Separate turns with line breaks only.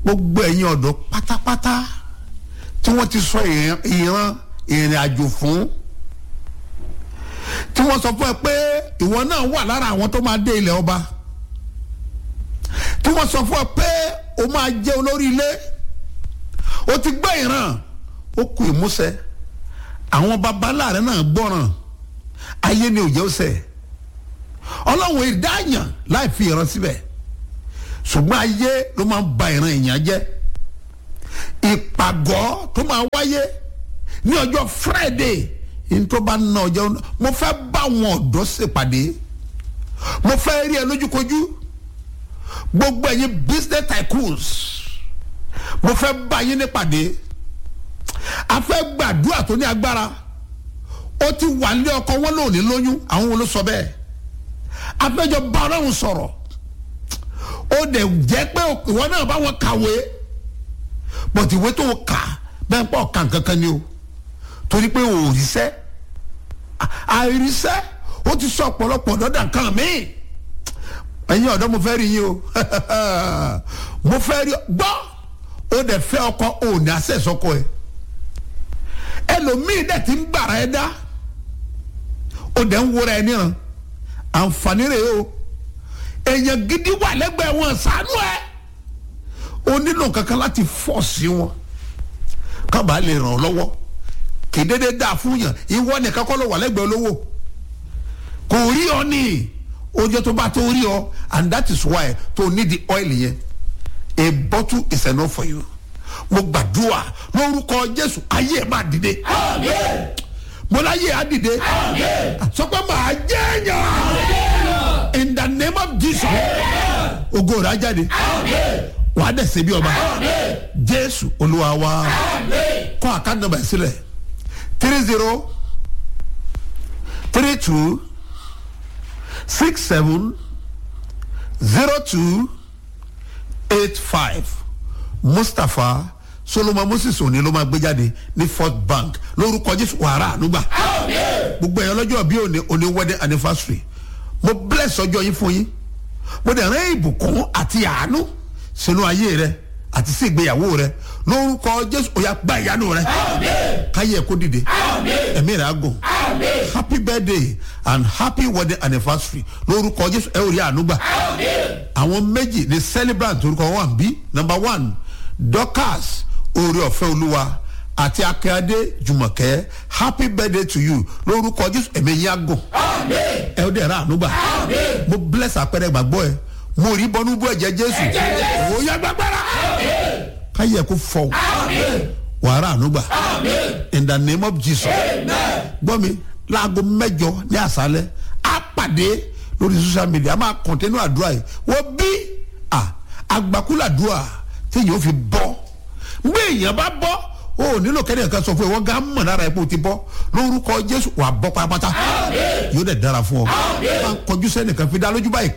gbogbo ẹ̀yin ọ̀dọ́ pátápátá tí wọ́n ti sọ ìran ìran ìrìn àjò fún tí wọ́n sọ fún ẹ pé ìwọ náà wà lára àwọn tó máa dé ilẹ̀ ọba tí wọ́n sọ fún ẹ pé o máa jẹ́ olórí ilé o ti gbọ́ ìran ó kù ìmúṣẹ àwọn babalá rẹ náà gbọ́ràn ayé ni òjò ṣẹ ọlọ́run ìdáyàn láì fi ìran síbẹ̀ ṣùgbọ́n ayé ló máa ń ba ìran èèyàn jẹ́ ìpàgọ́ tó máa wáyé ní ọjọ́ friday ní tó bá ná ọjọ́ mo fẹ́ bá àwọn ọ̀dọ́ ṣèpàdé mo fẹ́ rí ẹ lójúkojú gbogbo ẹ̀yin business tycoons mo fẹ́ bá yín nípàdé a fẹ́ gbàdúrà tó ní agbára ó ti wà ní ọkọ wọn lónìí lóyún àwọn wo ló sọ bẹ́ẹ̀ a fẹ́ jọ bá ọlọ́run sọ̀rọ̀ ó dẹ̀ jẹ́ pé ìwọ náà bá wọn kàwé bọ̀tí ìwé tó kà bẹ́ẹ̀ pọ̀ kàn kankan ni o torí pé o ò ríṣẹ́ àìríṣẹ́ ó ti sọ ọ̀pọ̀lọpọ̀ lọ́dà kan míì ẹ̀yin ọ̀dọ́ mo fẹ́ rí yín o mo fẹ́ rí gbọ́ ó dẹ̀ fẹ́ ọkọ ò ní àṣẹ sọkọ ẹ̀ ẹlòmíì dẹ̀ ti ń gbàrà ẹ dá ó dẹ̀ ń wúra ẹ níran àǹfààní rẹ̀ o èèyàn gidi wà lẹ́gbẹ̀ẹ́ wọn ṣàánú ẹ̀ ó nílò kankan láti fọ́ sí wọn kábàá lè ràn ọ́ lọ́wọ́ kì í dédé dáa fún yàn ìwọ nìkan kọ́ ló wà lẹ́gbẹ̀ẹ́ olówó kò rí ọ ní oúnjẹ tó bá tó rí ọ and that is why tó need the oil yẹn a bottle is enough for you mo gbàdúrà lórúkọ jésù ayé ẹ máa dìde mo láyé á dìde sọ pé màá jẹ́ èèyàn in the name of jesus ògo rẹ̀ á jáde wàá dẹ̀ ṣe bí ọba jésù olúwa wa kọ́ àkáǹtì nọ́mbà sílẹ̀ three zero three two six seven zero two eight five mustapha solomon moses òní ló máa gbé jáde ní fort bank lórúkọ jésù wàrà ànúgbà gbogbo ẹ̀yàn lọ́jọ́ bí òní òní wedding anniversary mo bless ọjọ́ yín fún yín mo dẹ̀ rán ìbùkún àti àánú sínú ayé rẹ àti sí ìgbéyàwó rẹ lórúkọ jésù ó yá gba ìyanu rẹ káyé ẹ kó dìde ẹ̀mí rẹ á gùn happy birthday and happy wedding anniversary lórúkọ jésù ẹ ò rí àánú gbà àwọn méjì ní celebrant orúkọ wọn wà bí number one dorcas oore ọ̀fẹ́ olúwa àti akíade jùmọ̀kẹ́ happy birthday to you lórúkọ jésù ẹ̀mí yín á gùn ẹ ó dẹ̀ ra àánú gbà mo bless àpẹẹrẹ gbàgbọ́ ẹ mo rí bọ́nú bú ẹ̀jẹ̀ jésù ó yá gbàgbára káyé ẹ kó fọ wàrà ànúgbà in the name of jesus gbọ́ mi láago mẹ́jọ ní àṣálẹ́ á pàdé lórí social media a máa kọ̀ntẹ́nù àdúrà yìí wọ́n bí àgbàkúlàdúrà téèyàn ó fi bọ́ gbé èèyàn bá bọ́ o ò nílò kẹ́ni ẹ̀ka sọ fún ẹ wọ́n gá mọ̀ lára ẹ̀ pé o ti bọ́ lórúkọ jésù wà bọ́ pátápátá yóò dẹ̀ dára fún ọ máa kọjú sẹ́nìkan fi dá lójú báyìí